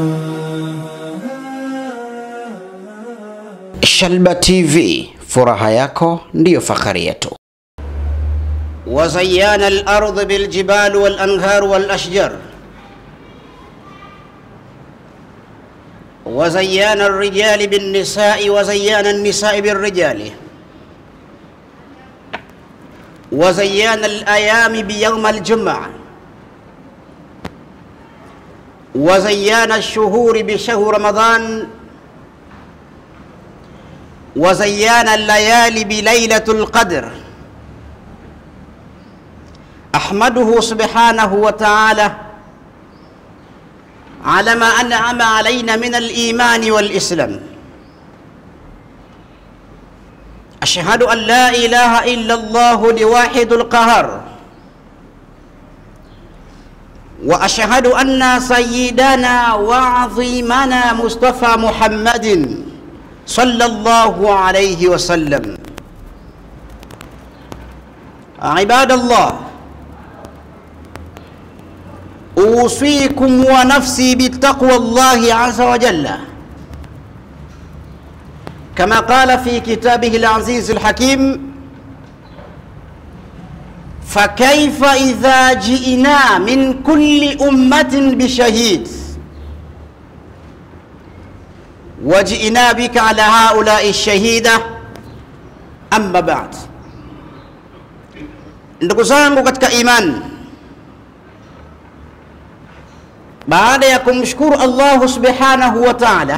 Shalba TV, furaha yako ndiyo fahari yetu. وزينا الأرض بالجبال والأنهار والأشجار وزينا الرجال بالنساء وزينا النساء بالرجال وزينا الأيام بيوم الجمعة وزينا الشهور بشهر رمضان وزينا الليالي بليلة القدر أحمده سبحانه وتعالى على ما أنعم علينا من الإيمان والإسلام أشهد أن لا إله إلا الله لواحد القهار وأشهد أن سيدنا وعظيمنا مصطفى محمد صلى الله عليه وسلم عباد الله أوصيكم ونفسي بتقوى الله عز وجل كما قال في كتابه العزيز الحكيم فكيف إذا جئنا من كل أمة بشهيد وجئنا بك على هؤلاء الشهيدة أما بعد ndugu zangu katika imani baada ya kumshukuru Allahu subhanahu wa ta'ala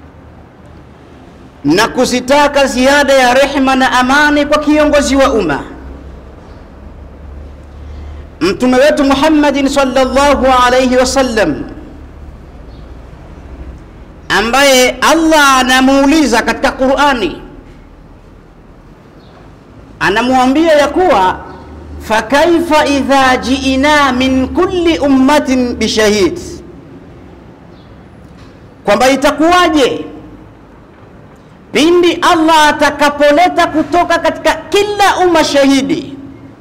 na kuzitaka ziada ya rehma na amani kwa kiongozi wa umma mtume wetu Muhammadin sallallahu alayhi wasallam ambaye Allah anamuuliza katika Qur'ani anamwambia ya kuwa fakaifa idha jiina min kulli ummatin bishahid kwamba itakuwaje pindi Allah atakapoleta kutoka katika kila umma shahidi,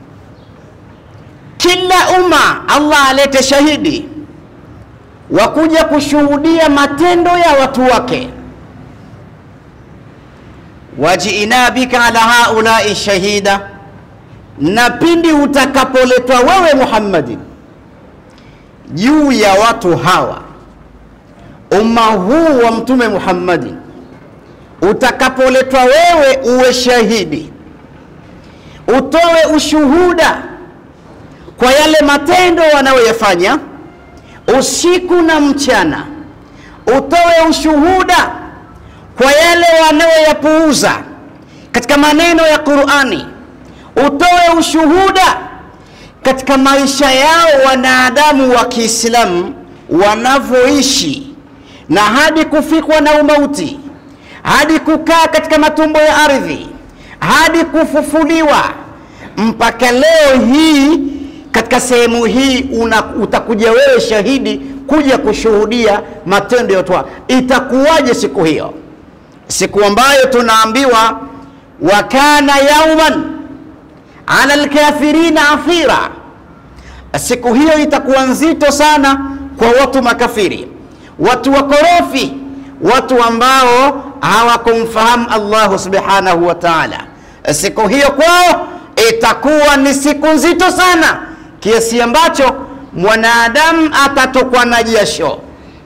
kila umma Allah alete shahidi wa kuja kushuhudia matendo ya watu wake. wajiina bika ala haulai shahida, na pindi utakapoletwa wewe Muhammadin juu ya watu hawa umma huu wa mtume Muhammadin utakapoletwa wewe uwe shahidi, utoe ushuhuda kwa yale matendo wanayoyafanya usiku na mchana, utoe ushuhuda kwa yale wanayoyapuuza katika maneno ya Qur'ani, utoe ushuhuda katika maisha yao wanadamu wa Kiislamu wanavyoishi na hadi kufikwa na umauti hadi kukaa katika matumbo ya ardhi hadi kufufuliwa mpaka leo hii katika sehemu hii una, utakuja wewe shahidi kuja kushuhudia matendo ya watu. Itakuwaje siku hiyo? Siku ambayo tunaambiwa wa kana yauman ala alkafirina athira. Siku hiyo itakuwa nzito sana kwa watu makafiri, watu wakorofi, watu ambao hawakumfahamu Allahu subhanahu wa ta'ala. Siku hiyo kwao itakuwa ni siku nzito sana, kiasi ambacho mwanadamu atatokwa na jasho,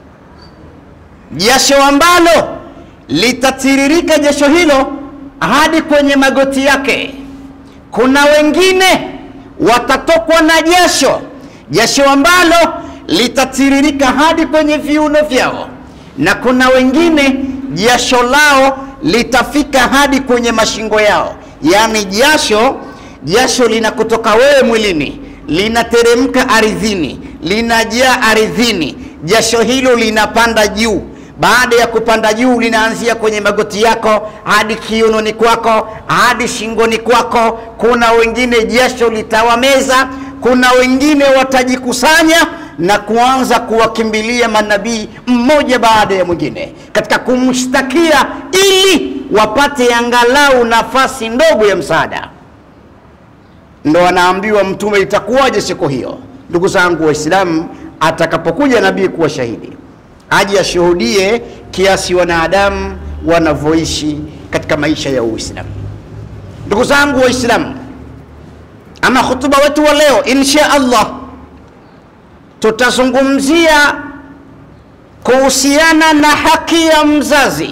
jasho ambalo litatiririka jasho hilo hadi kwenye magoti yake. Kuna wengine watatokwa na jasho, jasho ambalo litatiririka hadi kwenye viuno vyao, na kuna wengine jasho lao litafika hadi kwenye mashingo yao, yaani jasho jasho linakutoka wewe mwilini, linateremka ardhini, linajaa ardhini, jasho hilo linapanda juu. Baada ya kupanda juu, linaanzia kwenye magoti yako hadi kiunoni kwako hadi shingoni kwako. Kuna wengine jasho litawameza, kuna wengine watajikusanya na kuanza kuwakimbilia manabii mmoja baada ya mwingine katika kumshtakia ili wapate angalau nafasi ndogo ya msaada. Ndo anaambiwa Mtume, itakuwaje siku hiyo? Ndugu zangu Waislamu, atakapokuja nabii kuwa shahidi, aje ashuhudie kiasi wanadamu wanavyoishi katika maisha ya Uislamu. Ndugu zangu Waislamu, ama hutuba wetu wa leo insha Allah tutazungumzia kuhusiana na haki ya mzazi,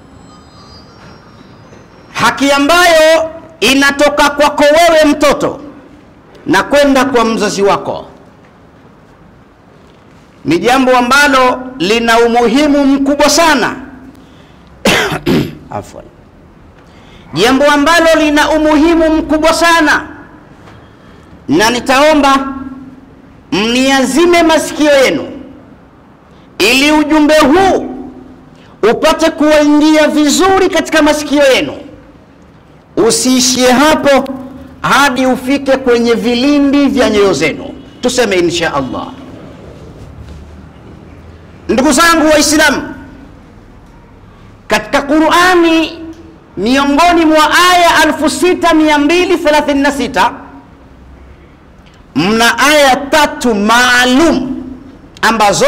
haki ambayo inatoka kwako wewe mtoto na kwenda kwa mzazi wako. Ni jambo ambalo lina umuhimu mkubwa sana afwan, jambo ambalo lina umuhimu mkubwa sana, na nitaomba mniazime masikio yenu ili ujumbe huu upate kuwaingia vizuri katika masikio yenu, usiishie hapo hadi ufike kwenye vilindi vya nyoyo zenu. Tuseme insha Allah. Ndugu zangu Waislamu, katika Qurani miongoni mwa aya 6236 mna aya tatu maalum ambazo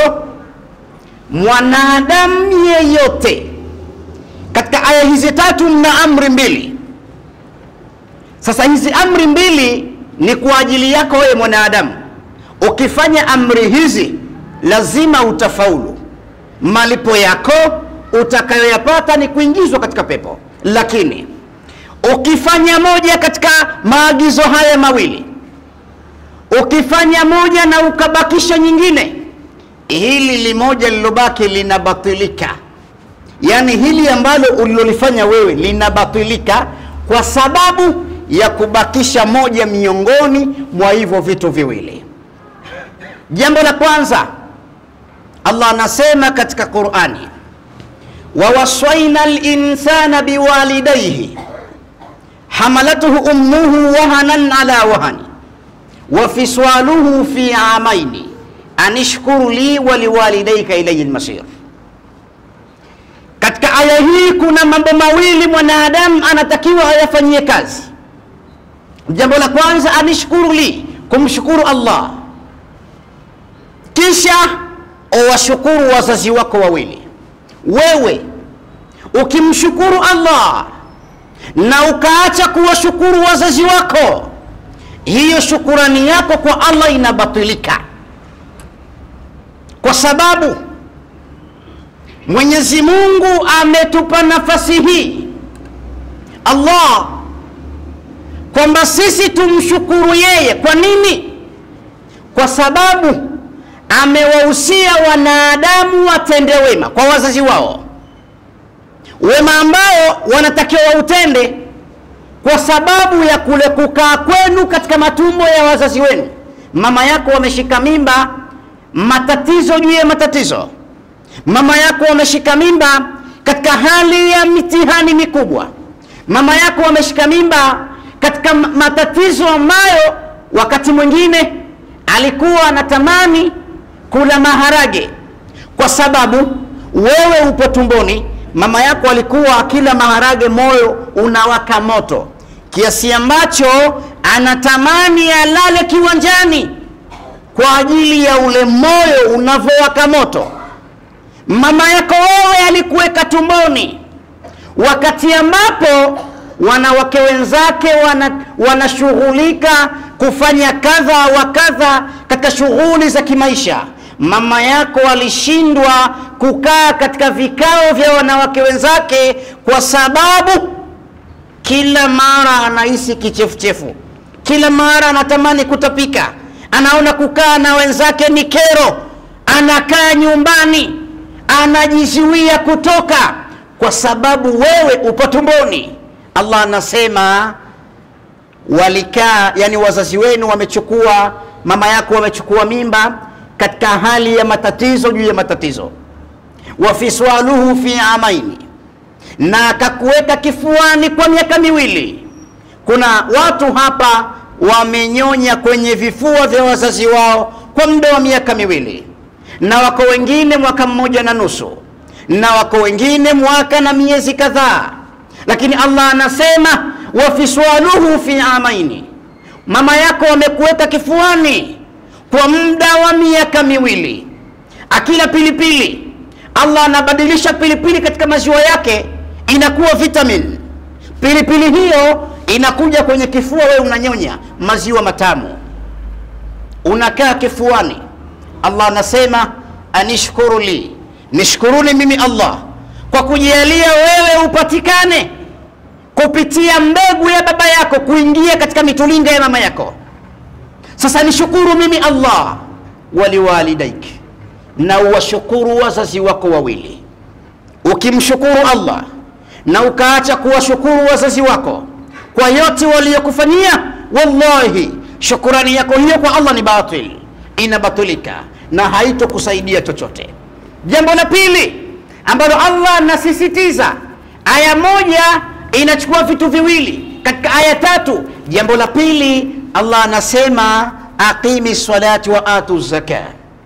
mwanadamu yeyote, katika aya hizi tatu mna amri mbili. Sasa hizi amri mbili ni kwa ajili yako wewe mwanadamu. Ukifanya amri hizi lazima utafaulu, malipo yako utakayoyapata ni kuingizwa katika pepo. Lakini ukifanya moja katika maagizo haya mawili, ukifanya moja na ukabakisha nyingine, hili limoja lilobaki linabatilika. Yaani hili ambalo ulilolifanya wewe linabatilika kwa sababu ya kubakisha moja miongoni mwa hivyo vitu viwili. Jambo la kwanza, Allah anasema katika Qur'ani, wawaswaina linsana biwalidaihi hamalatuhu ummuhu wahanan ala wahani wa fiswaluhu fi amaini anishkuru li wa liwalidaika ilayhi lmasir. Katika aya hii kuna mambo mawili mwanadamu anatakiwa ayafanyie kazi. Jambo la kwanza, anishkuru li, kumshukuru Allah, kisha uwashukuru wazazi wako wawili. Wewe ukimshukuru Allah na ukaacha kuwashukuru wazazi wako, hiyo shukurani yako kwa Allah inabatilika, kwa sababu Mwenyezi Mungu ametupa nafasi hii Allah kwamba sisi tumshukuru yeye. Kwa nini? Kwa sababu amewahusia wanadamu watende wema kwa wazazi wao, wema ambao wanatakiwa wautende kwa sababu ya kule kukaa kwenu katika matumbo ya wazazi wenu. Mama yako wameshika mimba, matatizo juu ya matatizo. Mama yako wameshika mimba katika hali ya mitihani mikubwa. Mama yako wameshika mimba katika matatizo ambayo wakati mwingine alikuwa anatamani kula maharage, kwa sababu wewe upo tumboni. Mama yako alikuwa akila maharage, moyo unawaka moto kiasi ambacho anatamani alale kiwanjani kwa ajili ya ule moyo unavyowaka moto. Mama yako wewe alikuweka tumboni wakati ambapo wanawake wenzake wanashughulika wana kufanya kadha wa kadha katika shughuli za kimaisha. Mama yako alishindwa kukaa katika vikao vya wanawake wenzake kwa sababu kila mara anahisi kichefuchefu, kila mara anatamani kutapika, anaona kukaa na wenzake ni kero, anakaa nyumbani, anajizuia kutoka kwa sababu wewe upo tumboni. Allah anasema walikaa, yani wazazi wenu wamechukua, mama yako wamechukua mimba katika hali ya matatizo juu ya matatizo, wa fiswaluhu fi amaini, na akakuweka kifuani kwa miaka miwili. Kuna watu hapa wamenyonya kwenye vifua vya wazazi wao kwa muda wa miaka miwili, na wako wengine mwaka mmoja na nusu, na wako wengine mwaka na miezi kadhaa lakini Allah anasema wafiswaluhu fi amaini, mama yako wamekuweka kifuani kwa muda wa miaka miwili, akila pilipili, Allah anabadilisha pilipili katika maziwa yake inakuwa vitamin. Pilipili hiyo inakuja kwenye kifua, wewe unanyonya maziwa matamu, unakaa kifuani. Allah anasema anishkuru li, nishkuruni mimi Allah kwa kujalia wewe upatikane kupitia mbegu ya baba yako kuingia katika mitulinga ya mama yako. Sasa nishukuru mimi Allah, waliwalidaiki, na uwashukuru wazazi wako wawili. Ukimshukuru Allah na ukaacha kuwashukuru wazazi wako kwa yote waliyokufanyia, wallahi shukurani yako hiyo kwa Allah ni batil, inabatilika na haitokusaidia chochote. Jambo la pili ambalo Allah anasisitiza, aya moja inachukua vitu viwili katika aya tatu. Jambo la pili Allah anasema aqimi salati wa atu zaka,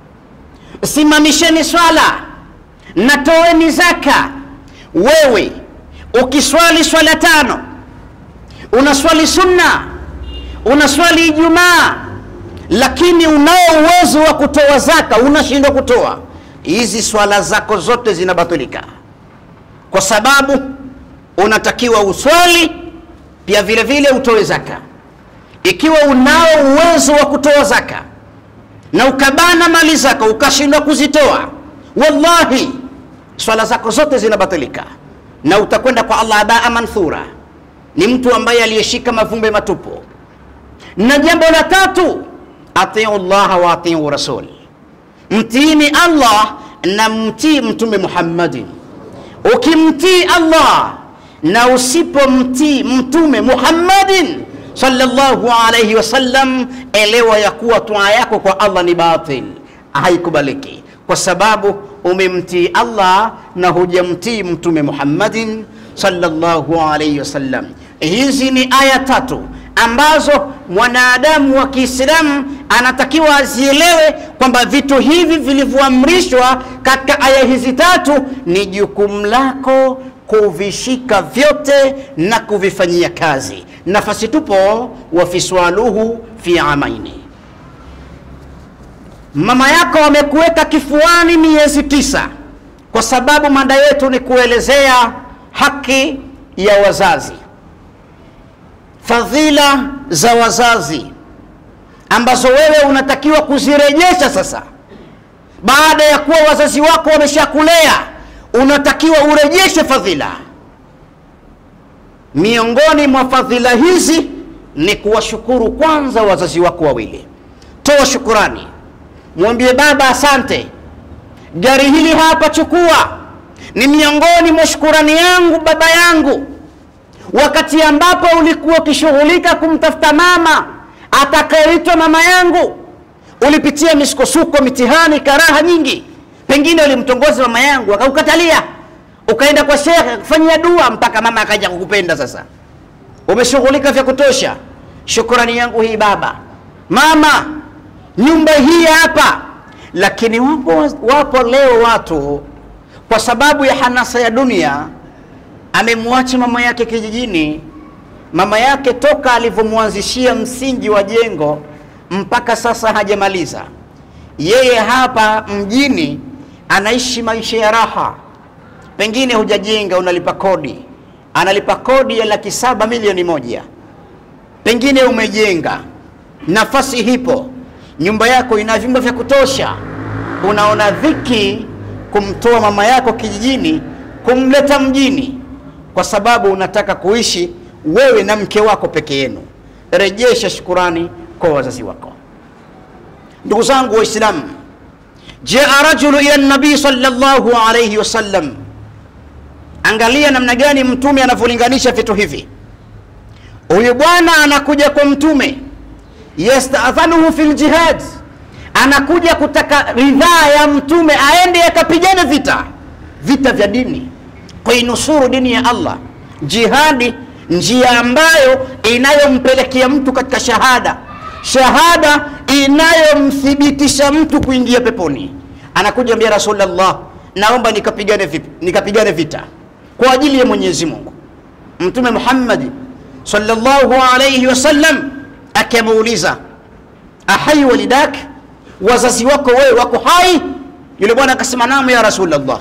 simamisheni swala na toeni zaka. Wewe ukiswali swala tano, unaswali sunna, unaswali Ijumaa, lakini unao uwezo wa kutoa zaka, unashindwa kutoa, hizi swala zako zote zinabatilika, kwa sababu unatakiwa uswali pia vile vile utoe zaka. Ikiwa unao uwezo wa kutoa zaka na ukabana mali zako ukashindwa kuzitoa, wallahi swala zako zote zinabatilika na utakwenda kwa Allah abaa manthura, ni mtu ambaye aliyeshika mavumbe matupu. Na jambo la tatu, atiu llaha wa atiu rasul, mtiini Allah na mtii Mtume Muhammadin. Ukimtii Allah na usipomtii Mtume Muhammadin sallallahu alayhi wasallam, elewa ya kuwa tua yako kwa Allah ni batil, haikubaliki kwa sababu umemtii Allah na hujamtii Mtume Muhammadin sallallahu alayhi wasallam. Hizi ni aya tatu ambazo mwanadamu wa Kiislamu anatakiwa azielewe kwamba vitu hivi vilivyoamrishwa katika aya hizi tatu ni jukumu lako kuvishika vyote na kuvifanyia kazi. Nafasi tupo wafiswaluhu fi amaini mama yako amekuweka kifuani miezi tisa, kwa sababu mada yetu ni kuelezea haki ya wazazi, fadhila za wazazi ambazo wewe unatakiwa kuzirejesha sasa. Baada ya kuwa wazazi wako wameshakulea, unatakiwa urejeshe fadhila. Miongoni mwa fadhila hizi ni kuwashukuru kwanza wazazi wako wawili. Toa shukurani Mwambie baba, asante, gari hili hapa, chukua, ni miongoni mwa shukurani yangu baba yangu. Wakati ambapo ulikuwa ukishughulika kumtafuta mama atakayeitwa mama yangu, ulipitia misukosuko, mitihani, karaha nyingi. Pengine ulimtongoza mama yangu akaukatalia, ukaenda kwa shekhe kufanyia dua mpaka mama akaja kukupenda. Sasa umeshughulika vya kutosha, shukurani yangu hii baba, mama nyumba hii hapa. Lakini wapo, wapo leo watu kwa sababu ya hanasa ya dunia, amemwacha mama yake kijijini. Mama yake toka alivyomwanzishia msingi wa jengo mpaka sasa hajamaliza. Yeye hapa mjini anaishi maisha ya raha, pengine hujajenga, unalipa kodi, analipa kodi ya laki saba milioni moja, pengine umejenga, nafasi hipo nyumba yako ina vyumba vya kutosha, unaona dhiki kumtoa mama yako kijijini kumleta mjini, kwa sababu unataka kuishi wewe na mke wako peke yenu. Rejesha shukurani kwa wazazi wako. Ndugu zangu Waislamu, jaa rajulu ila nabii sallallahu alayhi wasallam. Angalia namna gani mtume anavyolinganisha vitu hivi. Huyu bwana anakuja kwa mtume yastadhanuhu fil jihad, anakuja kutaka ridhaa ya mtume aende akapigane vita vita vya dini, kuinusuru dini ya Allah. Jihadi, njia ambayo inayompelekea mtu katika shahada, shahada inayomthibitisha mtu kuingia peponi. Anakuja mbia Rasulullah, naomba nikapigane vipi? Nikapigane vita kwa ajili ya Mwenyezi Mungu. Mtume Muhammad sallallahu alayhi wasallam akamuuliza ahai walidak, wazazi wako wewe wako hai? Yule bwana akasema naam ya Rasulullah.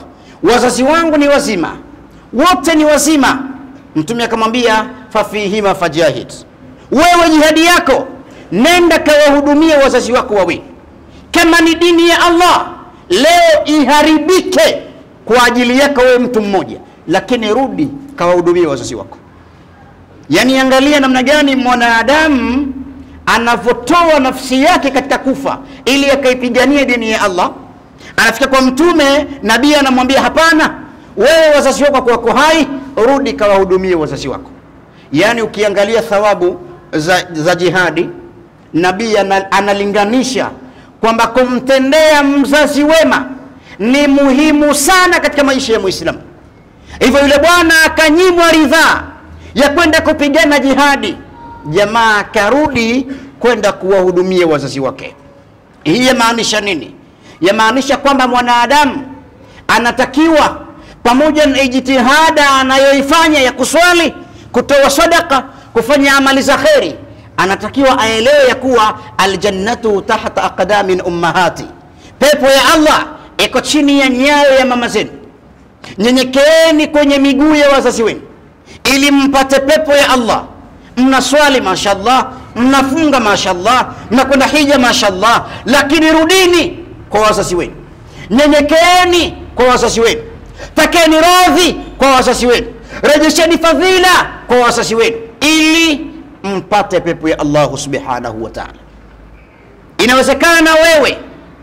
wazazi wangu ni wazima, wote ni wazima. Mtume akamwambia fafihima fajahid, wewe jihadi yako, nenda kawahudumie wazazi wako wawili. Kama ni dini ya Allah leo iharibike kwa ajili yako wewe mtu mmoja, lakini rudi kawahudumie wazazi wako. Yaani, angalia namna gani mwanadamu anavyotoa nafsi yake katika kufa ili akaipigania dini ya Allah. Anafika kwa Mtume, nabii anamwambia hapana, wewe wazazi wako wako hai, rudi kawahudumie wazazi wako. Yaani ukiangalia thawabu za, za jihadi, nabii ana- analinganisha kwamba kumtendea mzazi wema ni muhimu sana katika maisha ya Muislamu. Hivyo yule bwana akanyimwa ridhaa ya kwenda kupigana jihadi, jamaa akarudi kwenda kuwahudumia wazazi wake. Hii yamaanisha nini? Yamaanisha kwamba mwanadamu anatakiwa pamoja na ijtihada anayoifanya ya kuswali, kutoa sadaka, kufanya amali za kheri, anatakiwa aelewe ya kuwa aljannatu tahta aqdamin ummahati, pepo ya Allah iko chini ya nyayo ya mama zenu. Nyenyekeeni kwenye miguu ya wazazi wenu ili mpate pepo ya Allah. Mnaswali mashallah, mnafunga mashallah, mnakwenda hija mashallah, lakini rudini kwa wazazi wenu, nyenyekeeni kwa wazazi wenu, takeni radhi kwa wazazi wenu, rejesheni fadhila kwa wazazi wenu ili mpate pepo ya Allahu subhanahu wa ta'ala. Inawezekana wewe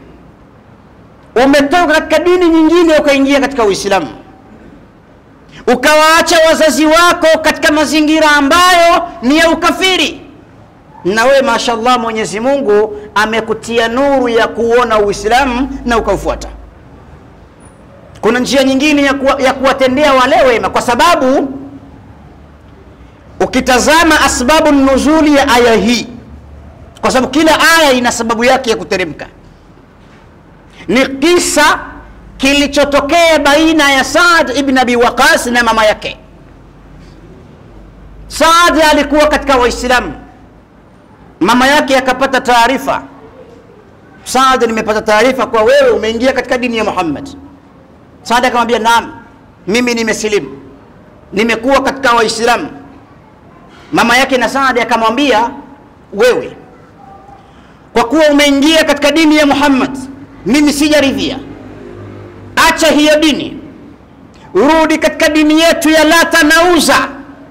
umetoka katika dini nyingine ukaingia katika Uislamu, ukawaacha wazazi wako katika mazingira ambayo ni ya ukafiri, na wewe mashallah, Mwenyezi Mungu amekutia nuru ya kuona Uislamu na ukaufuata. Kuna njia nyingine ya, kuwa, ya kuwatendea wale wema, kwa sababu ukitazama asbabu nuzuli ya aya hii, kwa sababu kila aya ina sababu yake ya kuteremka ni kisa kilichotokea baina ya Saad ibn Abi Waqas na mama yake. Saad alikuwa katika Waislamu, mama yake akapata taarifa, Saad, nimepata taarifa kwa wewe umeingia katika dini ya Muhammad. Saad akamwambia naam, mimi nimesilimu, nimekuwa katika Waislamu. Mama yake na Saad akamwambia wewe, kwa kuwa umeingia katika dini ya Muhammad mimi sijaridhia, acha hiyo dini, rudi katika dini yetu ya Lata na Uza.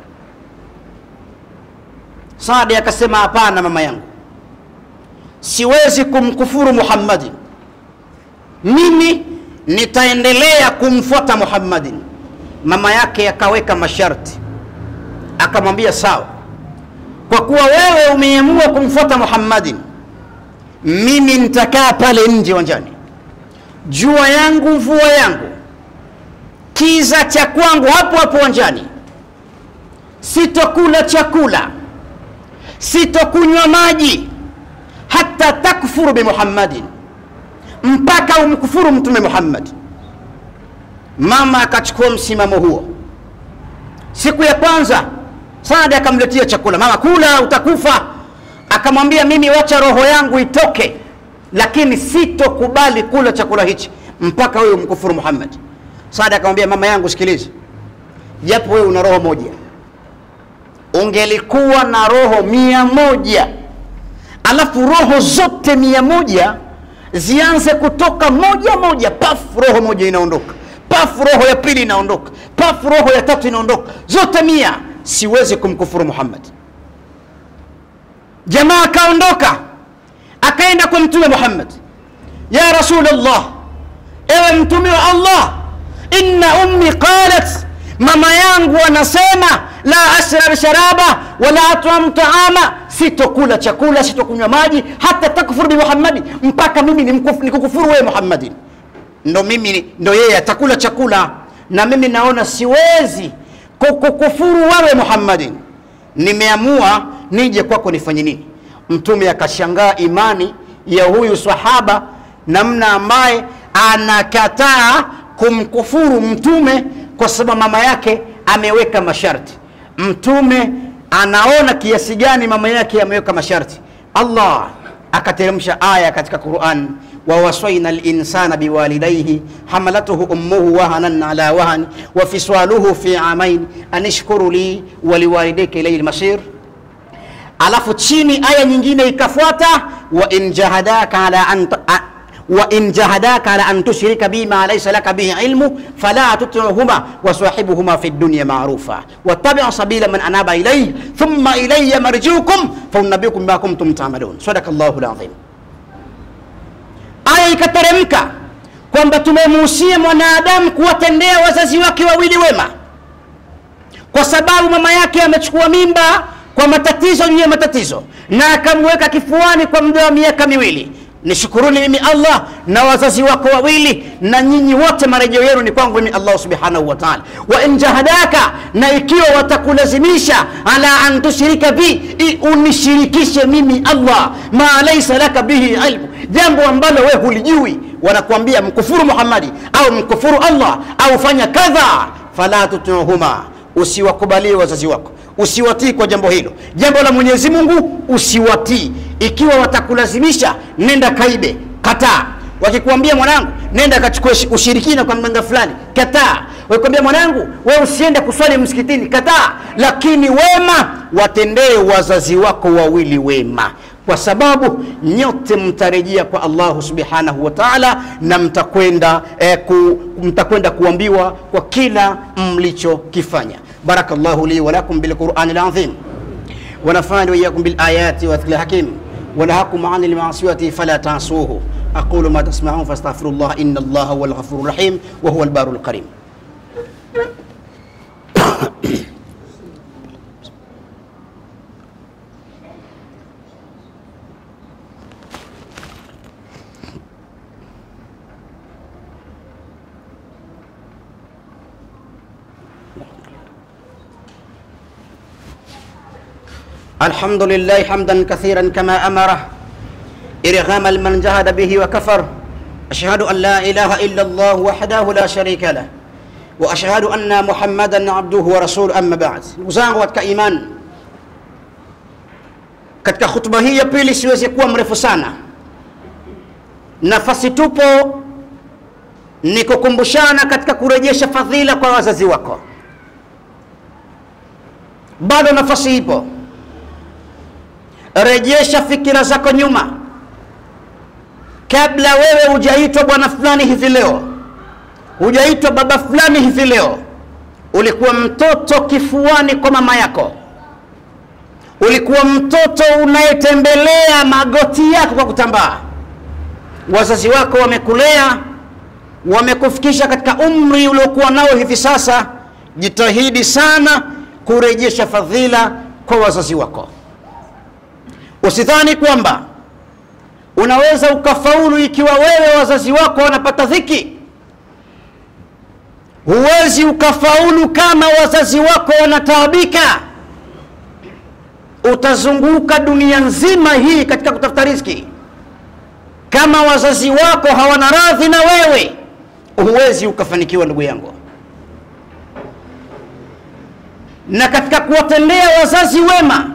Saadi akasema hapana, mama yangu, siwezi kumkufuru Muhammadin, mimi nitaendelea kumfuata Muhammadin. Mama yake akaweka masharti, akamwambia sawa, kwa kuwa wewe umeamua kumfuata Muhammadin mimi nitakaa pale nje uwanjani, jua yangu mvua yangu, kiza cha kwangu hapo hapo uwanjani. Sitokula chakula, sitokunywa maji, hata takfuru bi Muhammadin, mpaka umkufuru Mtume Muhammad. Mama akachukua msimamo huo. Siku ya kwanza Saadi akamletea chakula, mama, kula, utakufa akamwambia mimi wacha roho yangu itoke, lakini sitokubali kula chakula hichi mpaka wewe umkufuru Muhammad. Saada akamwambia mama yangu, sikiliza, japo wewe una roho moja, ungelikuwa na roho mia moja alafu roho zote mia moja zianze kutoka moja moja, pafu, roho moja inaondoka, pafu, roho ya pili inaondoka, pafu, roho ya tatu inaondoka, zote mia, siwezi kumkufuru Muhammad. Jamaa akaondoka akaenda kwa Mtume Muhammad, ya Rasulullah, ewe Mtume wa Allah, inna ummi qalat, mama yangu anasema la ashrab sharaba wala at'am taama, sitokula chakula sitokunywa maji hata takfur bi Muhammadi, mpaka mimi nikukufuru wewe Muhammadi. Ndo mimi ndo yeye atakula chakula na mimi naona siwezi kukukufuru wewe Muhammadin, nimeamua nije kwako nifanye nini? Mtume akashangaa imani ya huyu sahaba, namna ambaye anakataa kumkufuru Mtume kwa sababu mama yake ameweka masharti. Mtume anaona kiasi gani mama yake ameweka masharti. Allah akateremsha aya katika Quran, ووصينا الإنسان بوالديه حملته أمه وهنا على وهن وفصاله في عامين أن اشكر لي ولوالديك إليه المصير alafu chini aya nyingine ikafuata wa in jahadaka ala an a- wa in jahadaka ala an tushrika bima laysa laka bihi ilmu fala tuti'huma wa sahibuhuma fi dunya ma'rufa wattabi' sabila man anaba ilayhi thumma ilayya marji'ukum fa unabbiukum bima kuntum ta'malun sadaqallahu alazim aya ikateremka kwamba tumemuhusia mwanadamu kuwatendea wazazi wake wawili wema kwa sababu mama yake amechukua mimba kwa matatizo juu ya matatizo na akamweka kifuani kwa muda wa miaka miwili nishukuruni mimi allah na wazazi wako wawili na nyinyi wote marejeo yenu ni kwangu mimi allah subhanahu wa taala wa in jahadaka na ikiwa watakulazimisha ala an tushrika bi i- unishirikishe mimi allah ma laisa laka bihi ilmu jambo ambalo we hulijui wanakuambia mkufuru muhammadi au mkufuru allah au fanya kadha fala tutiuhuma usiwakubalie wazazi wako usiwatii kwa jambo hilo jambo la mwenyezi mungu usiwatii ikiwa watakulazimisha nenda kaibe kataa wakikuambia mwanangu nenda kachukue shi- ushirikina kwa mganga fulani kataa wakikwambia mwanangu we usiende kuswali msikitini kataa lakini wema watendee wazazi wako wawili wema kwa sababu nyote mtarejea kwa allahu subhanahu wa taala na mtakwenda eh, ku, mtakwenda kuambiwa kwa kila mlichokifanya barakallahu li walakum bilqurani lazim ونفعني وإياكم بالآيات والذكر الحكيم ونهاكم عن المعصية فلا تعصوه أقول ما تسمعون فاستغفر الله إن الله هو الغفور الرحيم وهو البار الكريم الحمد لله حمدا كثيرا كما أمره إرغام من جهد به وكفر أشهد أن لا إله إلا الله وحده لا شريك له وأشهد أن محمدا عبده ورسوله أما بعد وزangu katika iman katika khutba hii ya pili siwezi kuwa mrefu sana nafasi tupo ni kukumbushana katika kurejesha fadhila kwa wazazi wako bado nafasi ipo rejesha fikira zako nyuma kabla wewe hujaitwa bwana fulani hivi leo hujaitwa baba fulani hivi leo ulikuwa mtoto kifuani kwa mama yako ulikuwa mtoto unayetembelea magoti yako kwa kutambaa wazazi wako wamekulea wamekufikisha katika umri uliokuwa nao hivi sasa jitahidi sana kurejesha fadhila kwa wazazi wako usidhani kwamba unaweza ukafaulu ikiwa wewe wazazi wako wanapata dhiki huwezi ukafaulu kama wazazi wako wanataabika utazunguka dunia nzima hii katika kutafuta riziki kama wazazi wako hawana radhi na wewe huwezi ukafanikiwa ndugu yangu na katika kuwatendea wazazi wema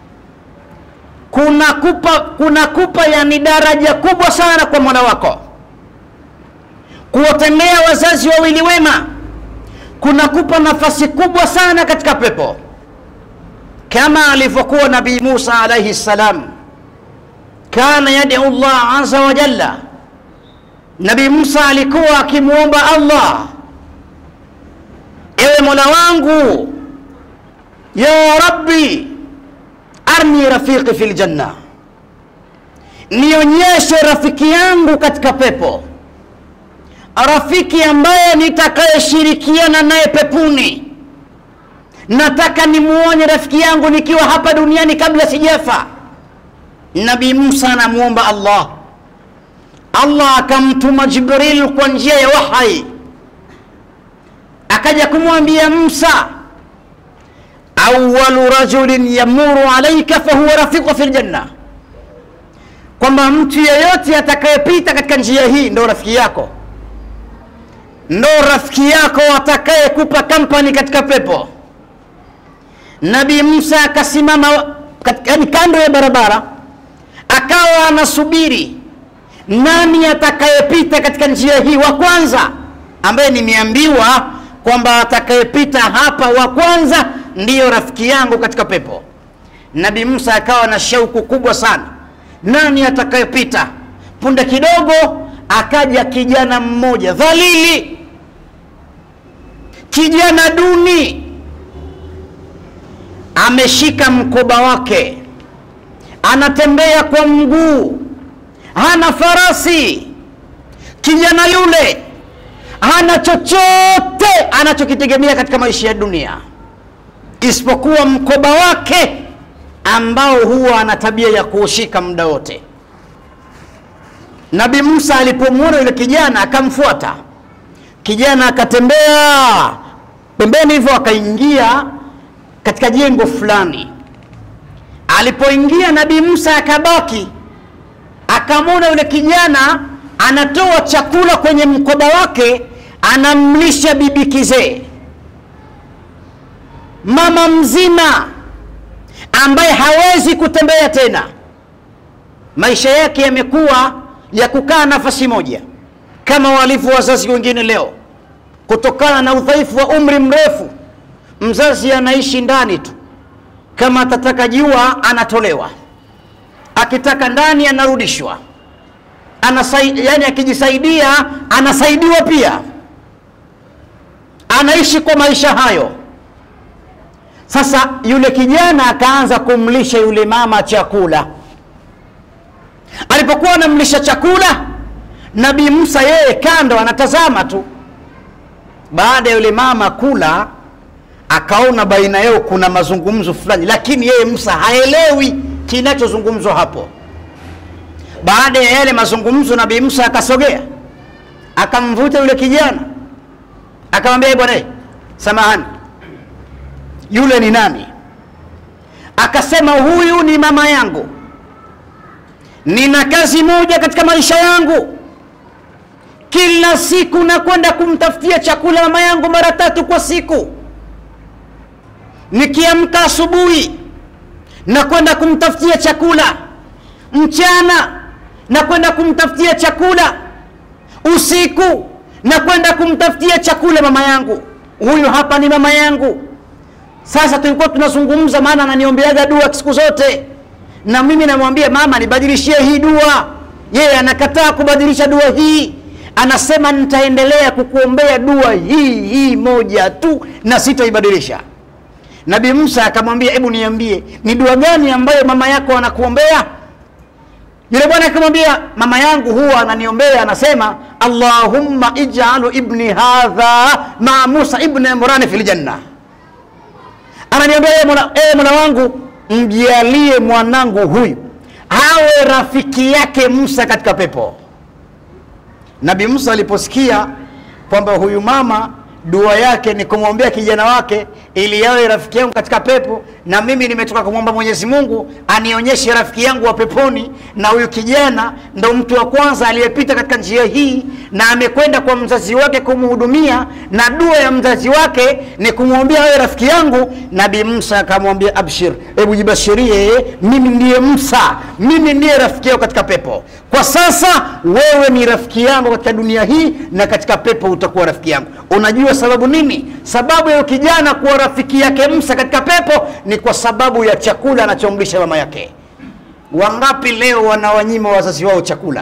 kunakupa kunakupa yani daraja kubwa sana kwa mwana wako kuwatendea wazazi wawili wema kunakupa nafasi kubwa sana katika pepo kama alivyokuwa nabii musa alaihi ssalam kana yad'u llah aza wa jalla nabii musa alikuwa akimwomba allah ewe mola wangu ya rabbi arni rafiqi fi ljanna nionyeshe rafiki yangu katika pepo rafiki ambaye nitakayeshirikiana naye pepuni nataka nimuone rafiki yangu nikiwa hapa duniani kabla sijafa nabii musa anamwomba allah allah akamtuma jibril kwa njia ya wahai akaja kumwambia musa awalu rajulin yamuru alaika fahuwa rafiqu fi ljanna kwamba mtu yeyote atakayepita katika njia hii ndo rafiki yako ndo rafiki yako atakayekupa kampani katika pepo nabii musa akasimama yani kando ya barabara akawa anasubiri nani atakayepita katika njia hii wa kwanza ambaye nimeambiwa kwamba atakayepita hapa wa kwanza ndiyo rafiki yangu katika pepo nabii musa akawa na shauku kubwa sana nani atakayepita punde kidogo akaja kijana mmoja dhalili kijana duni ameshika mkoba wake anatembea kwa mguu hana farasi kijana yule hana chochote anachokitegemea katika maisha ya dunia isipokuwa mkoba wake ambao huwa ana tabia ya kuushika muda wote nabi musa alipomwona yule kijana akamfuata kijana akatembea pembeni hivyo akaingia katika jengo fulani alipoingia nabii musa akabaki akamwona yule kijana anatoa chakula kwenye mkoba wake anamlisha bibi kizee mama mzima ambaye hawezi kutembea tena maisha yake yamekuwa ya kukaa nafasi moja kama walivyo wazazi wengine leo kutokana na udhaifu wa umri mrefu mzazi anaishi ndani tu kama atataka jua anatolewa akitaka ndani anarudishwa Anasai, yani akijisaidia anasaidiwa pia anaishi kwa maisha hayo sasa yule kijana akaanza kumlisha yule mama chakula alipokuwa anamlisha chakula nabii musa yeye kando anatazama tu baada ya yule mama kula akaona baina yao kuna mazungumzo fulani lakini yeye musa haelewi kinachozungumzwa hapo baada ya yale mazungumzo nabii musa akasogea akamvuta yule kijana akamwambia bwana samahani yule ni nani akasema huyu ni mama yangu nina kazi moja katika maisha yangu kila siku nakwenda kumtafutia chakula mama yangu mara tatu kwa siku nikiamka asubuhi nakwenda kumtafutia chakula mchana nakwenda kumtafutia chakula usiku nakwenda kumtafutia chakula mama yangu huyu hapa ni mama yangu sasa tulikuwa tunazungumza maana ananiombeaga dua siku zote na mimi namwambia mama nibadilishie hii dua yeye anakataa kubadilisha dua hii anasema nitaendelea kukuombea dua hii hii moja tu na sitaibadilisha nabii musa akamwambia hebu niambie ni dua gani ambayo mama yako anakuombea yule bwana akamwambia mama yangu huwa ananiombea anasema allahumma ijalu ibni hadha maa musa ibni imrani fi ljanna ananiambia ee mola, ee mola wangu mjalie mwanangu huyu awe rafiki yake musa katika pepo nabii musa aliposikia kwamba huyu mama dua yake ni kumwombea kijana wake ili yawe rafiki yangu katika pepo na mimi nimetoka kumwomba mwenyezi mungu anionyeshe rafiki yangu wa peponi na huyu kijana ndo mtu wa kwanza aliyepita katika njia hii na amekwenda kwa mzazi wake kumhudumia na dua ya mzazi wake ni kumwombea awe rafiki yangu nabii musa akamwambia abshir hebu jibashirie mimi ndiye musa mimi ndiye rafiki yako katika pepo kwa sasa wewe ni rafiki yangu katika dunia hii na katika pepo utakuwa rafiki yangu unajua sababu nini sababu ya kijana kuwa rafiki yake msa katika pepo ni kwa sababu ya chakula anachomlisha mama yake wangapi leo wanawanyima wazazi wao chakula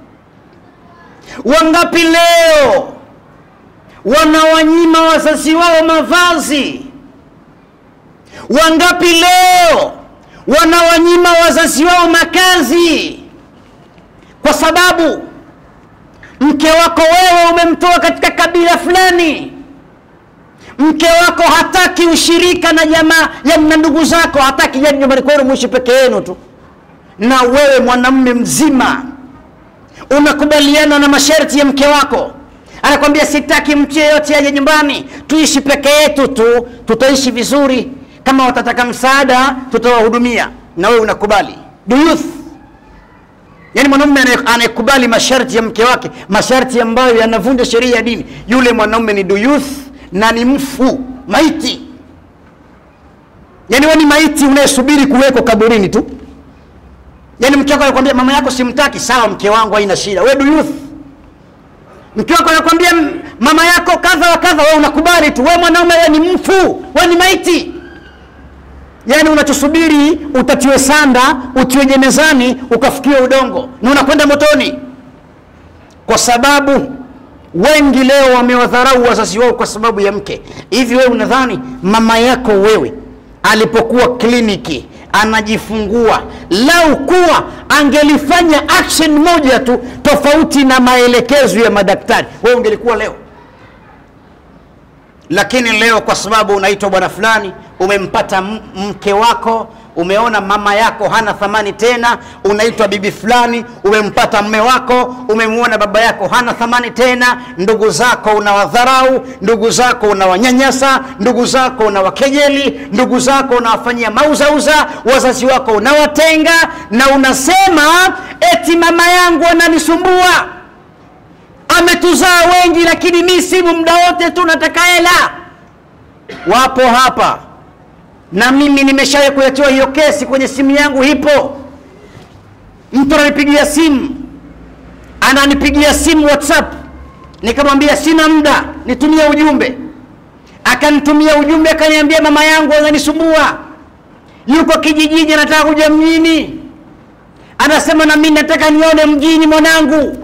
wangapi leo wanawanyima wazazi wao mavazi wangapi leo wanawanyima wazazi wao makazi kwa sababu mke wako wewe umemtoa katika kabila fulani mke wako hataki ushirika na jamaa na ndugu zako hataki jani nyumbani kwenu mwishi peke yenu tu na wewe mwanamume mzima unakubaliana na masharti ya mke wako anakwambia sitaki mtu yeyote aje nyumbani tuishi peke yetu tu tutaishi vizuri kama watataka msaada tutawahudumia na wewe unakubali do you yaani mwanamume anayekubali masharti ya mke wake masharti ambayo yanavunja sheria ya dini yule mwanaume ni duyuth na ni mfu maiti yaani we ni maiti unayesubiri kuwekwa kaburini tu yaani mke wako anakwambia mama yako simtaki sawa mke wangu haina shida we do youth mke wako anakwambia "M- mama yako kadha wa kadha we unakubali tu we mwanaume we ni mfu we ni maiti yaani unachosubiri utatiwe sanda utiwe jenezani ukafukiwe udongo na unakwenda motoni kwa sababu wengi leo wamewadharau wazazi wao kwa sababu ya mke hivi wewe unadhani mama yako wewe alipokuwa kliniki anajifungua lau kuwa angelifanya action moja tu tofauti na maelekezo ya madaktari wewe ungelikuwa leo lakini leo kwa sababu unaitwa bwana fulani umempata m- mke wako umeona mama yako hana thamani tena unaitwa bibi fulani umempata mme wako umemwona baba yako hana thamani tena ndugu zako unawadharau ndugu zako unawanyanyasa ndugu zako unawakejeli ndugu zako unawafanyia mauzauza wazazi wako unawatenga na unasema eti mama yangu ananisumbua ametuzaa wengi lakini mi simu muda wote tu nataka hela wapo hapa na mimi nimeshawahi kuletewa hiyo kesi kwenye simu yangu hipo mtu ananipigia simu ananipigia simu whatsapp nikamwambia sina muda nitumie ujumbe akanitumia ujumbe akaniambia mama yangu ananisumbua yuko kijijini anataka kuja mjini anasema na mimi nataka nione mjini mwanangu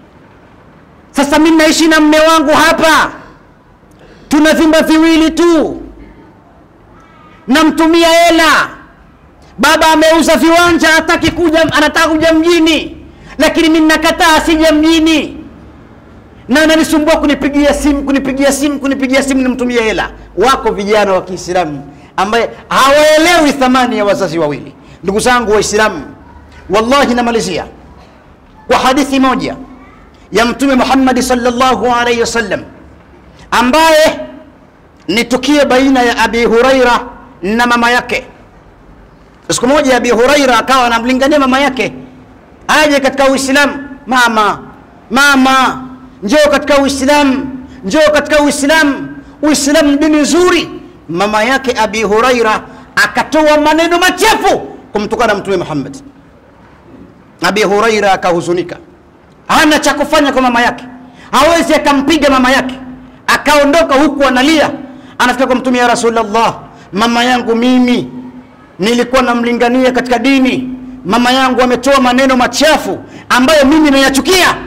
sasa mimi naishi na mme wangu hapa tuna vyumba viwili tu namtumia hela baba ameuza viwanja hataki kuja anataka kuja mjini lakini mi nakataa asija mjini na ananisumbua kunipigia simu kunipigia simu kunipigia simu nimtumie hela wako vijana wa kiislamu ambaye hawaelewi thamani ya wazazi wawili ndugu zangu waislamu wallahi namalizia kwa hadithi moja ya mtume muhammadi salllahu alaihi wasallam ambaye ni tukio baina ya abi huraira na mama yake siku moja abi huraira akawa anamlingania mama yake aje katika uislamu mama mama njoo katika uislamu njoo katika uislamu uislamu ni dini nzuri mama yake abi huraira akatoa maneno machafu kumtukana mtume muhammad abi huraira akahuzunika hana cha kufanya kwa mama yake hawezi akampiga mama yake akaondoka huku analia anafika kwa mtume ya rasulllah mama yangu mimi nilikuwa namlingania katika dini mama yangu ametoa maneno machafu ambayo mimi nayachukia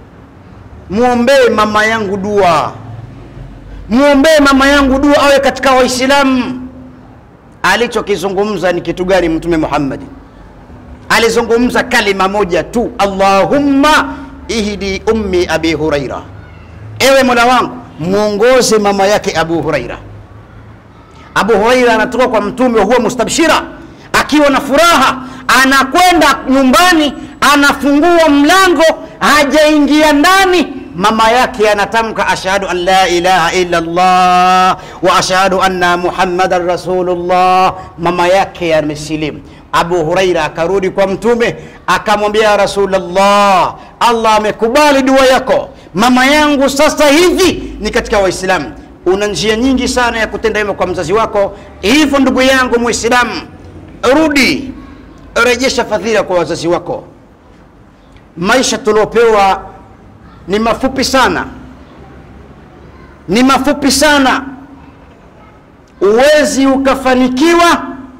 mwombee mama yangu dua mwombee mama yangu dua awe katika waislamu alichokizungumza ni kitu gani mtume muhammadi alizungumza kalima moja tu allahumma ihdi ummi abi huraira ewe mola wangu mwongoze mama yake abu huraira abu huraira anatoka kwa mtume huwa mustabshira akiwa na furaha anakwenda nyumbani anafungua mlango hajaingia ndani mama yake anatamka ashhadu an la ilaha illa llah wa ashhadu anna muhammadan rasulullah mama yake amesilimu abu huraira akarudi kwa mtume akamwambia ya rasulllah allah amekubali dua yako mama yangu sasa hivi ni katika waislamu una njia nyingi sana ya kutenda hivyo kwa mzazi wako hivyo ndugu yangu mwislamu rudi rejesha fadhila kwa wazazi wako maisha tuliopewa ni mafupi sana ni mafupi sana uwezi ukafanikiwa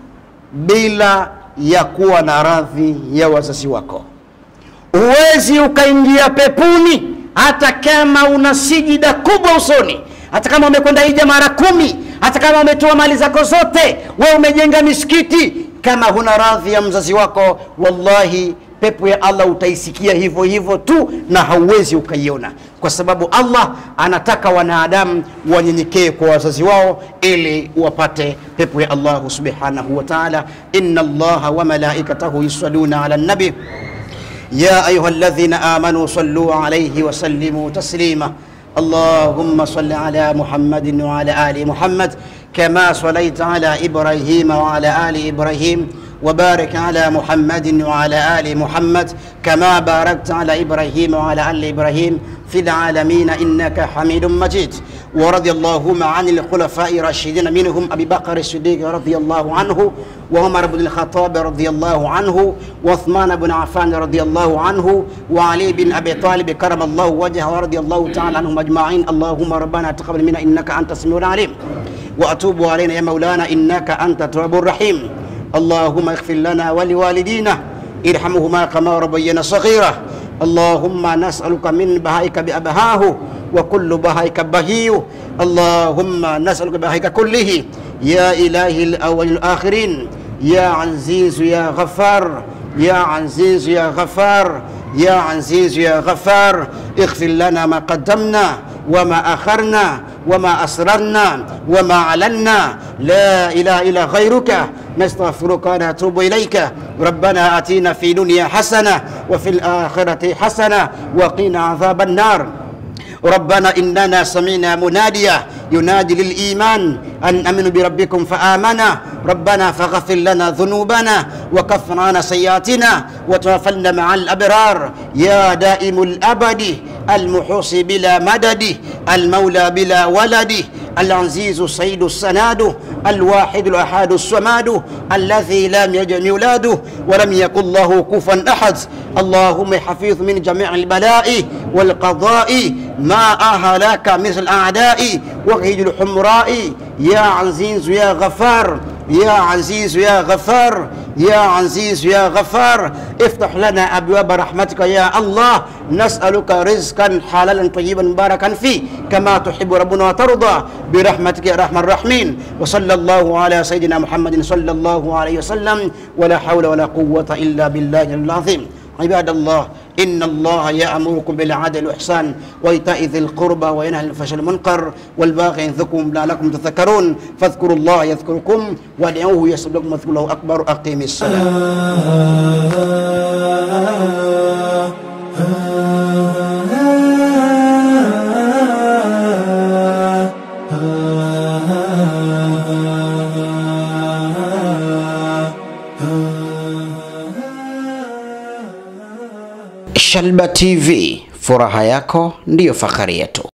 bila ya kuwa na radhi ya wazazi wako huwezi ukaingia pepuni hata kama una sijida kubwa usoni hata kama umekwenda hija mara kumi hata kama umetoa mali zako zote we umejenga misikiti kama huna radhi ya mzazi wako wallahi pepo ya allah utaisikia hivyo hivyo tu na hauwezi ukaiona kwa sababu allah anataka wanadamu wanyenyekee kwa wazazi wao ili wapate pepo ya allahu subhanahu wa taala ina allaha wa malaikatahu yusaluna ala nabi يا أيها الذين آمنوا صلوا عليه وسلموا تسليما اللهم صل على محمد وعلى آل محمد كما صليت على إبراهيم وعلى آل إبراهيم وبارك على محمد وعلى آل محمد كما باركت على إبراهيم وعلى آل إبراهيم في العالمين إنك حميد مجيد ورضي اللهم عن الخلفاء الراشدين منهم أبي بكر الصديق رضي الله عنه وعمر بن الخطاب رضي الله عنه وعثمان بن عفان رضي الله عنه وعلي بن أبي طالب كرم الله وجهه ورضي الله تعالى عنهم أجمعين اللهم ربنا تقبل منا إنك أنت السميع العليم وأتوب علينا يا مولانا إنك أنت التواب الرحيم اللهم اغفر لنا ولوالدينا ارحمهما كما ربينا صغيرا اللهم نسألك من بهائك بأبهاه وكل بهائك بهي اللهم نسألك بهائك كله يا إله الأول الآخرين يا عزيز يا غفار يا عزيز يا غفار يا عزيز يا غفار اغفر لنا ما قدمنا وما أخرنا وما أسررنا وما علنا لا إله إلا غيرك نستغفرك ونتوب إليك ربنا آتينا في دنيا حسنة وفي الآخرة حسنة وقنا عذاب النار ربنا إننا سمعنا مناديا ينادي للإيمان أن أمنوا بربكم فآمنا ربنا فاغفر لنا ذنوبنا وكفر عنا سيئاتنا وتوفنا مع الأبرار يا دائم الأبد المحوصي بلا مدد المولى بلا ولد العزيز السيد السناد الواحد الأحد الصماد الذي لم يجد ميلاده ولم يكن له كفوا أحد اللهم حفيظ من جميع البلاء والقضاء ما أهلك مثل الأعداء وقيد الحمراء يا عزيز يا غفار يا عزيز يا غفار يا عزيز يا غفار افتح لنا أبواب رحمتك يا الله نسألك رزقا حلالا طيبا مباركا فيه كما تحب ربنا وترضى برحمتك يا أرحم الراحمين وصلى الله على سيدنا محمد صلى الله عليه وسلم ولا حول ولا قوة إلا بالله العظيم عباد الله إن الله يأمركم بالعدل والإحسان وإيتاء ذي القربى وينهى عن الفحشاء والمنكر والباغي ينذكم لعلكم تذكرون فاذكروا الله يذكركم وادعوه يستجب لكم واذكروا الله أكبر أقيم الصلاة Shalba TV, furaha yako ndiyo fahari yetu.